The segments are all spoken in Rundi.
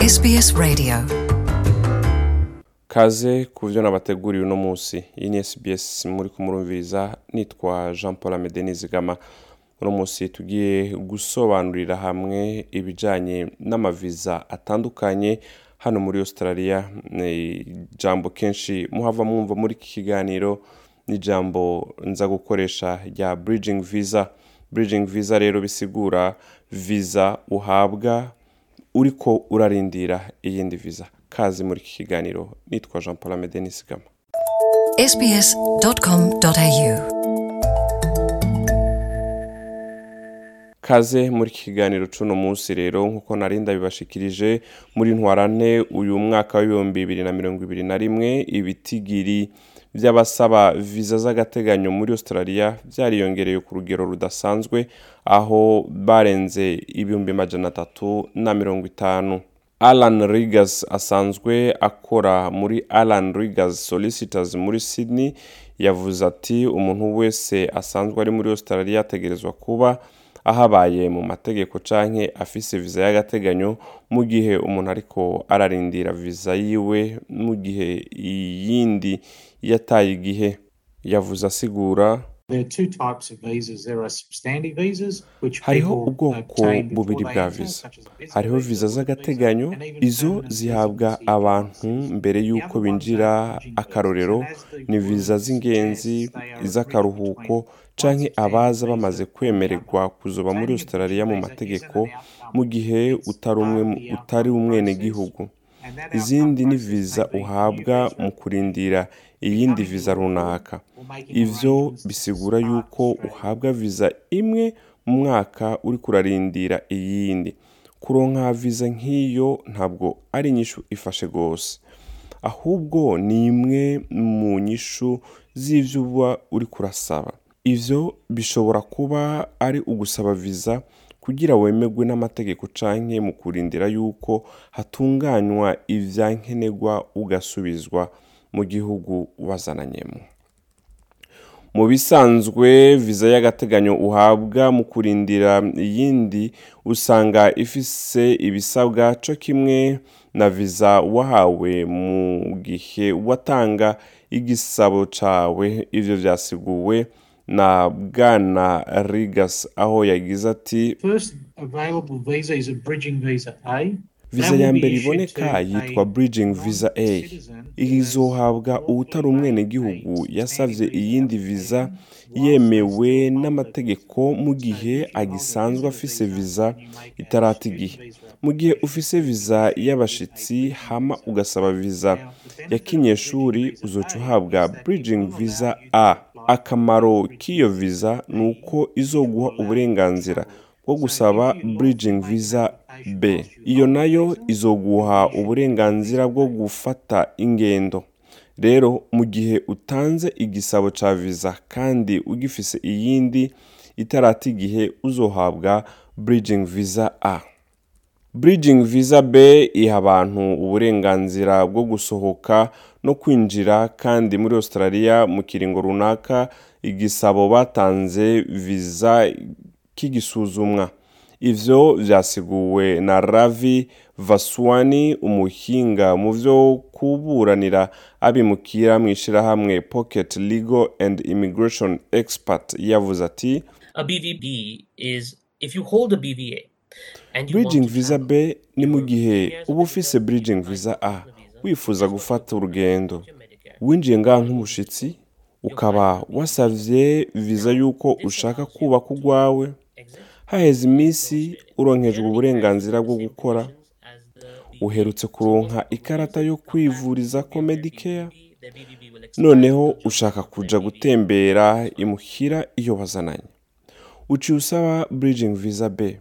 SBS Radio kaze ku byo nabateguriye uno munsi iyi ni SBS muri kumurumviriza nitwa Jean Paul Amede Nizigama uno munsi tugiye gusobanurira hamwe ibijanye n'amaviza atandukanye hano muri Australia ni ijambo kenshi muhava mwumva muri iki kiganiro ni ijambo nza gukoresha rya bridging visa bridging visa rero bisigura visa uhabwa uriko urarindira iyindi visa kazi muri iki kiganiro nitwa Jean Paul Amede Nizigama sbs.com.au kaze muri iki kiganiro c'uno munsi rero nk'uko nari ndabibashikirije muri ntwarante uyu mwaka w'ibihumbi bibiri na mirongo ibiri na rimwe ibitigiri vy'abasaba viza z'agateganyo muri australia vyariyongereye ku rugero rudasanzwe aho barenze ibihumbi majana atatu na mirongo itanu alan rigas asanzwe akora muri alan rigas solicitors muri sydney yavuze ati umuntu wese asanzwe ari muri australia ategerezwa kuba ahabaye mu mategeko canke afise viza y'agateganyo mu gihe umuntu ariko ararindira viza yiwe mu gihe iyindi yataye igihe yavuze asigura There are two types of visas. There are substantive visas, which hariho people ubwoko obtain before bubiri they bwa enter, visa such as a visitor hariho visa, viza work z'agateganyo visa, and even izo permanent zihabwa residency abantu visas. mbere The y'uko other ones binjira are bridging visas, akarorero and as the ni word viza z'ingenzi suggests, they are a bridge iz'akaruhuko between canke one abaza substantive bamaze visa kwemererwa and the other. kuzoba muri Obtaining a australia mu bridging visa mategeko isn't an outcome. mu gihe It's utari umwe part of the utari outcome umwenegihugu process. And that izindi outcome ni process viza may be a new uhabwa visa, mu kurindira iyindi becoming viza your own, runaka or making ivyo arrangements to bisigura depart yuko Australia. uhabwa viza imwe mu mwaka uri kurarindira iyindi kuronka viza nk'iyo ntabwo ari inyishu ifashe gose ahubwo ni imwe mu nyishu z'ivyo uba uri kurasaba ivyo bishobora kuba ari ugusaba viza kugira wemerwe n'amategeko canke mu kurindira yuko hatunganywa ivyankenerwa ugasubizwa mu gihugu wazananyemo mu bisanzwe viza y'agateganyo uhabwa mu kurindira iyindi usanga ifise ibisabwa co kimwe na viza wahawe mu gihe watanga igisabo cawe ivyo vyasiguwe na bwana rigas aho yagize ati First available visa is a bridging visa A. viza That ya will be mbere issued iboneka to yitwa a bridging visa a non-citizen who has izohabwa uwutari lawfully umwenegihugu made a yasavye substantive iyindi visa viza application whilst yemewe they still hold n'amategeko mu the- gihe So if you hold a agisanzwe visitor afise visa viza and you make a itarata student igihe visa mu gihe application, ufise viza you receive y'abashitsi a bridging hama visa. ugasaba viza Now, the benefit ya of a kinyeshuri bridging visa uzoca A uhabwa is that it bridging will visa allow you to a apply akamaro for a k'iyo bridging viza visa ni A. uko izoguha It will allow you to uburenganzira travel. bwo So gusaba if you lawfully bridging make an visa application b whilst you iyo hold the nayo visa, izoguha you'll be issued a uburenganzira visa bwo A. gufata ingendo rero mu gihe utanze igisabo ca viza kandi ugifise iyindi itarata igihe uzohabwa bridging visa a bridging visa b iha abantu uburenganzira bwo gusohoka no kwinjira kandi muri australia mu kiringo runaka igisabo batanze viza kigisuzumwa ivyo vyasiguwe na ravi vaswani umuhinga mu vyo kuburanira abimukira mw'ishirahamwe pocket legal and immigration expert yavuze ati A BVB is if you hold a BVA and you bridging want to visa travel, b ni mu your gihe years uba of ufise visa bridging like visa a the visa, wifuza is gufata what urugendo your Medicare. winjiye ngaha nk'umushitsi ukaba wasavye viza yuko ushaka kubaka urwawe Exit. haheze iminsi uronkejwe Generally uburenganzira carries bwo the same gukora conditions as the BVA. uherutse So kuronka most ikarata yo people come back kwivurizako with their medicare BVB, their BVB will expire, noneho they'll just ushaka use kuja their BVB. gutembera imuhira iyo bazananye uciye usaba bridging visa b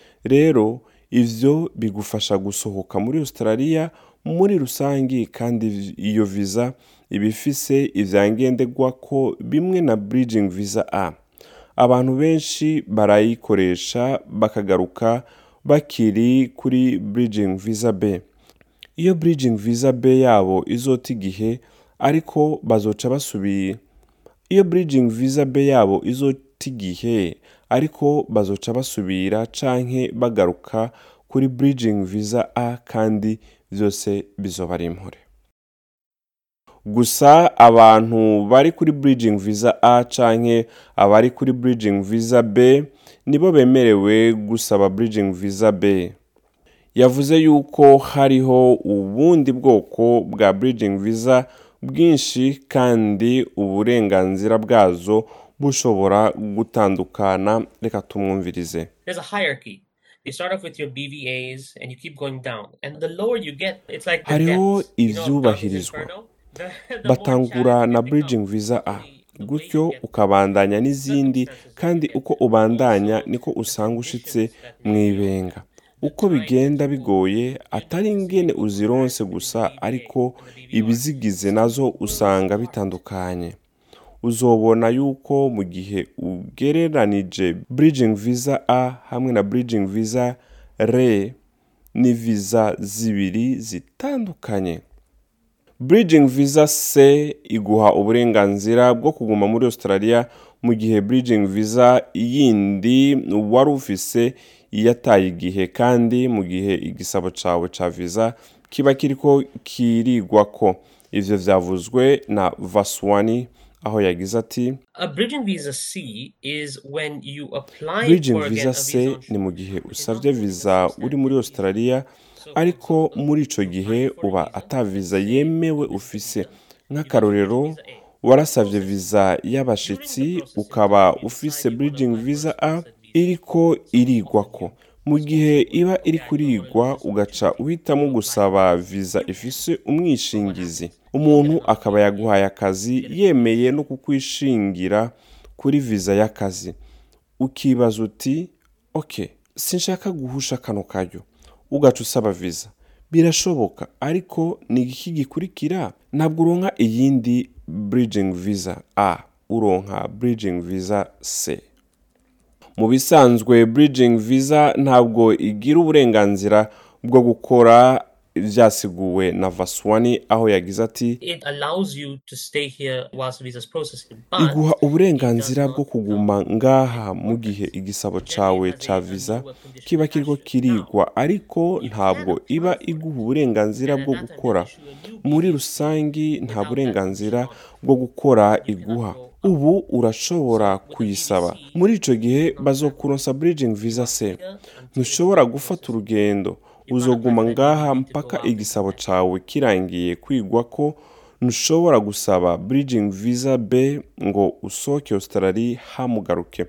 rero ivyo bigufasha gusohoka muri australia muri rusangi kandi iyo visa iba ifise ivyangenderwako bimwe na bridging visa a abantu benshi barayikoresha bakagaruka bakiri kuri bridging visa b iyo bridging visa b yabo izota igihe ariko bazoca basubira iyo bridging visa b yabo izota igihe ariko bazoca basubira canke bagaruka kuri bridging visa a kandi byose bizoba ari impore gusa abantu bari kuri bridging visa a canke abari kuri bridging visa b nibo bemerewe gusaba bridging visa b yavuze yuko hariho ubundi bwoko bwa bridging visa bwinshi kandi uburenganzira bwazo bushobora gutandukana reka tumwumvirize There's a hierarchy. You start off with your BVAs and you keep going down. And the lower you get, it's like the Hariho depths. You know, Dante's ivyubahirizwa. Inferno? The- the more batangura challenging na it bridging becomes. visa a The- the way gutyo you get ukabandanya n'izindi circumstances kandi that you uko get. ubandanya Also, niko the usanga ushitse conditions that mu make you ibenga uko bigenda bigoye atari ingene uzironse gusa ariko ibizigize nazo usanga bitandukanye uzobona yuko mu gihe ugereranije bridging visa a hamwe na bridging visa re ni visa zibiri zitandukanye bridging visa c iguha uburenganzira bwo kuguma muri australia mu gihe bridging visa yindi wari ufise yataye igihe kandi mu gihe igisabo cawe ca visa kiba kiriko kirigwako ivyo vyavuzwe na vaswani aho yagize ati A bridging visa C is when you apply bridging for again visa a c visa on ni mu shore. gihe usabye viza uri muri australia ariko muri ico gihe uba ata viza yemewe ufise nk'akarorero warasavye viza y'abashitsi ukaba ufise bridging visa a iriko irigwako mu gihe iba iri kurigwa ugaca uhitamo gusaba viza ifise umwishingizi umuntu akaba yaguhaye akazi yemeye no kukwishingira kuri viza y'akazi ukibaza uti ok sinshaka guhusha kano karyo ugaca usaba viza birashoboka ariko ni iki gikurikira ntabwo uronka iyindi bridging visa a uronka bridging visa c mu bisanzwe bridging visa ntabwo igira uburenganzira bwo gukora vyasiguwe na vaswani aho yagize ati It allows you to stay here whilst the visa is processing. But iguha uburenganzira it does bwo not kuguma ngaha mu gihe igisabo cawe ca viza kiba kiriko kirigwa ariko ntabwo iba iguha uburenganzira bwo gukora muri rusangi nta burenganzira bwo gukora iguha ubu urashobora kuyisaba muri ico gihe bazokuronsa bridging visa c ntushobora gufata urugendo uzoguma ngaha mpaka igisabo cawe kirangiye kwigwa ko ntushobora gusaba bridging visa b ngo usohoke australia hamugaruke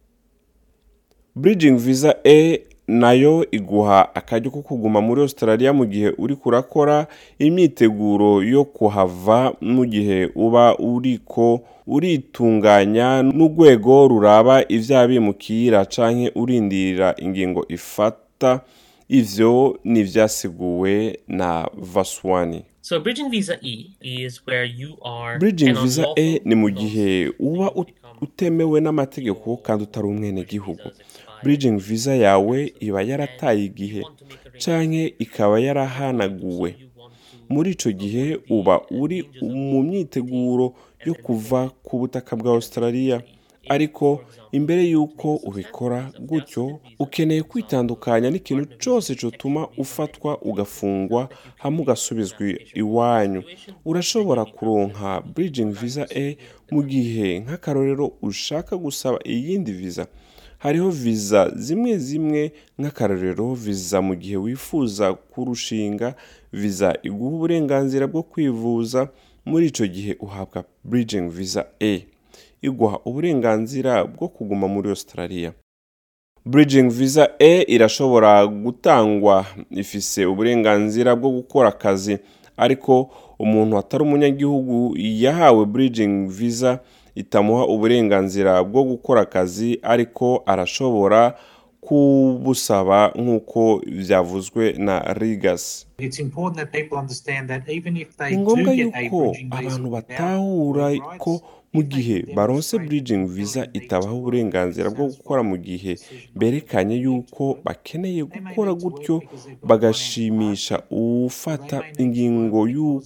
bridging visa e nayo iguha akaryo ko kuguma muri australia mu gihe uri kurakora imyiteguro yo kuhava mu gihe uba uriko uritunganya n'urwego ruraba ivy'abimukira canke urindirira ingingo ifata ivyo ni ivyasiguwe na vaswani So bridging visa E is where you are bridging an visa unlawful e ni mu gihe non-citizen. uba You ut- become utemewe n'amategeko kandi utari umwene gihugu visa is expired. bridging visa yawe iba yarataye And igihe you want to make a canke ikaba yarahanaguwe So you want to muri ico gihe uba uri mu myiteguro yo kuva ku butaka bwa australia ariko imbere y'uko ubikora gutyo ukeneye kwitandukanya n'ikintu cyose cyotuma ufatwa ugafungwa hamwe ugasubizwa iwanyu urashobora kuronka bridging visa e mu gihe nk'akarorero ushaka gusaba iyindi visa hariho viza zimwe zimwe nk'akarorero viza mu gihe wifuza kurushinga viza iguha uburenganzira bwo kwivuza muri icyo gihe uhabwa bridging visa a iguha uburenganzira bwo kuguma muri australia bridging visa e irashobora gutangwa ifise uburenganzira bwo gukora akazi ariko umuntu atari umunyagihugu yahawe bridging visa itamuha uburenganzira bwo gukora akazi ariko arashobora kubusaba nk'uko byavuzwe na rigas It's important that people understand that even if they ni do ngombwa get a yuko bridging visa abantu without batahura rights, ko mu if they gihe can baronse demonstrate bridging that visa they need itabaha to work uburenganzira bwo satisfy gukora mu gihe decision of berekanye the yuko individual, bakeneye they may gukora need to work gutyo because they've got bagashimisha financial ufata They may need to ingingo work y'uko because the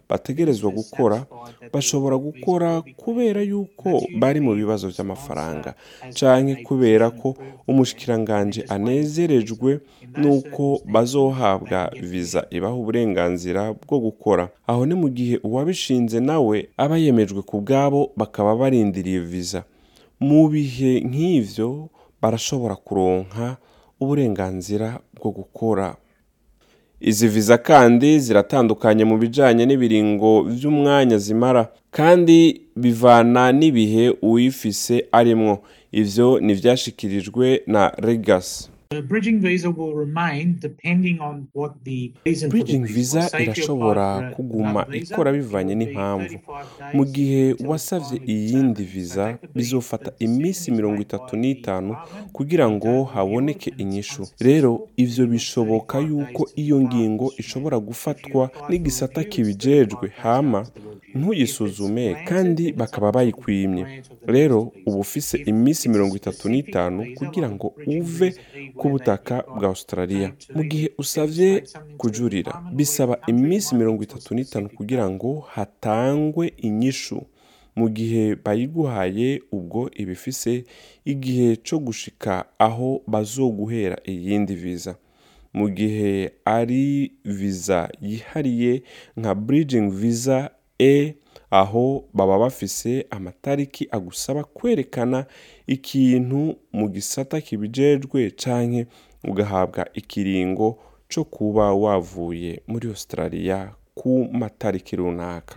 bategerezwa gukora bashobora gukora kubera yuko bari mu bibazo by'amafaranga canke kubera ko umushikiranganje anezerejwe nuko bazohabwa viza ibaha uburenganzira bwo gukora aho ni mu gihe uwabishinze nawe aba yemejwe ku bwabo bakaba barindiriye viza mu bihe nk'ivyo barashobora kuronka uburenganzira bwo gukora izi viza kandi ziratandukanye mu bijanye n'ibiringo vy'umwanya zimara kandi bivana n'ibihe uwifise arimwo ivyo nivyashikirijwe na Regas The bridging visa will remain depending on what the reason for the bridging visa. visa Say if you irashobora apply for kuguma another visa, ikora it bivanye will be n'impamvu 35 mu days gihe until wasavye finally iyindi determined. viza So that could be bizofata the decision iminsi is mirongo made itatu by the n'itanu department. kugira ngo They don't review haboneke it and it's inyishu unsuccessful. rero ivyo It will bishoboka 35 yuko days to iyo the ngingo department. ishobora If you gufatwa apply for n'igisata review, it's kibijejwe 35 days hama after the review. If it's ntuyisuzume granted, kandi then it's bakaba up to the bayikwimye grant of the rero next visa. uba ufise If iminsi it's a mirongo itatu specific n'itanu visa, kugira like ngo a bridging uve visa, where ku they butaka give bwa right australia to mu gihe leave, usavye demonstrate something to the kujurira department or bisaba the country, iminsi might mirongo be to a itatu n'itanu specific kugira ngo hatangwe inyishu mu gihe bayiguhaye ubwo iba ifise igihe co gushika aho bazoguhera iyindi viza mu gihe ari viza yihariye nka bridging visa e aho baba bafise amatariki agusaba kwerekana ikintu mu gisata kibijejwe canke ugahabwa ikiringo co kuba wavuye muri australia ku matariki runaka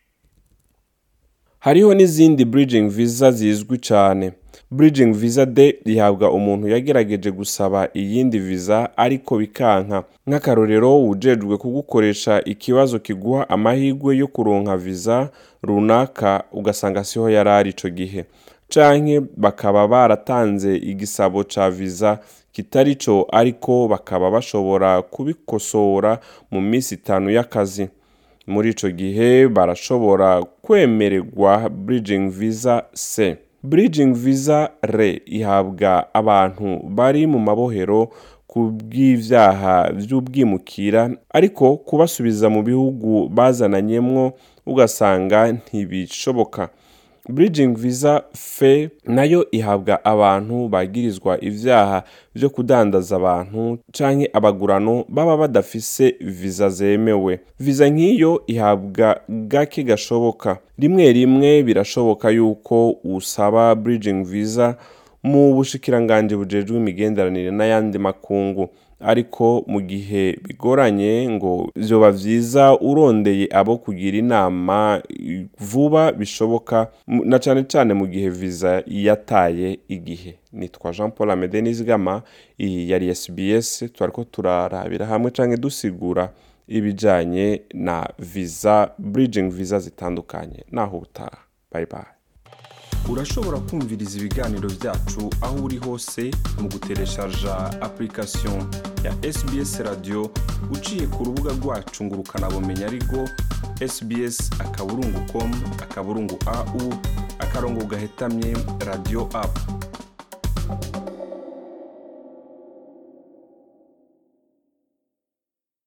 hariho n'izindi bridging visa zizwi cyane bridging visa d rihabwa umuntu yagerageje gusaba iyindi visa ariko bikanka nk'akarorero wujejwe kugukoresha ikibazo kiguha amahirwe yo kuronka visa runaka ugasanga siho yari ari ico gihe canke bakaba baratanze igisabo ca visa kitari co ariko bakaba bashobora kubikosora mu minsi itanu y'akazi muri ico gihe barashobora kwemererwa bridging visa c bridging visa r ihabwa abantu bari mu mabohero ku bw'ivyaha vy'ubwimukira ariko kubasubiza mu bihugu bazananyemwo ugasanga ntibishoboka bridging visa fe nayo ihabwa abantu bagirizwa ivyaha vyo kudandaza abantu canke abagurano baba badafise viza zemewe viza nk'iyo ihabwa gake gashoboka rimwe rimwe birashoboka yuko usaba bridging visa mu bushikiranganji bujejwe imigenderanire n'ayandi makungu ariko mu gihe bigoranye ngo vyoba vyiza urondeye abo kugira inama vuba bishoboka mu- na cane cane mu gihe viza yataye igihe nitwa jean paul amede nizigama iyi yari sbs twariko turarabira hamwe canke dusigura ibijanye na visa bridging visa zitandukanye naho ubutaha bye bye urashobora kumviriza ibiganiro byacu aho uri hose mu gutereshaja application ya sbs radio uciye ku rubuga rwacu ngo ukanabumenya ariko sbs akaburungu com akaburungu au akarongo gahetamye radio app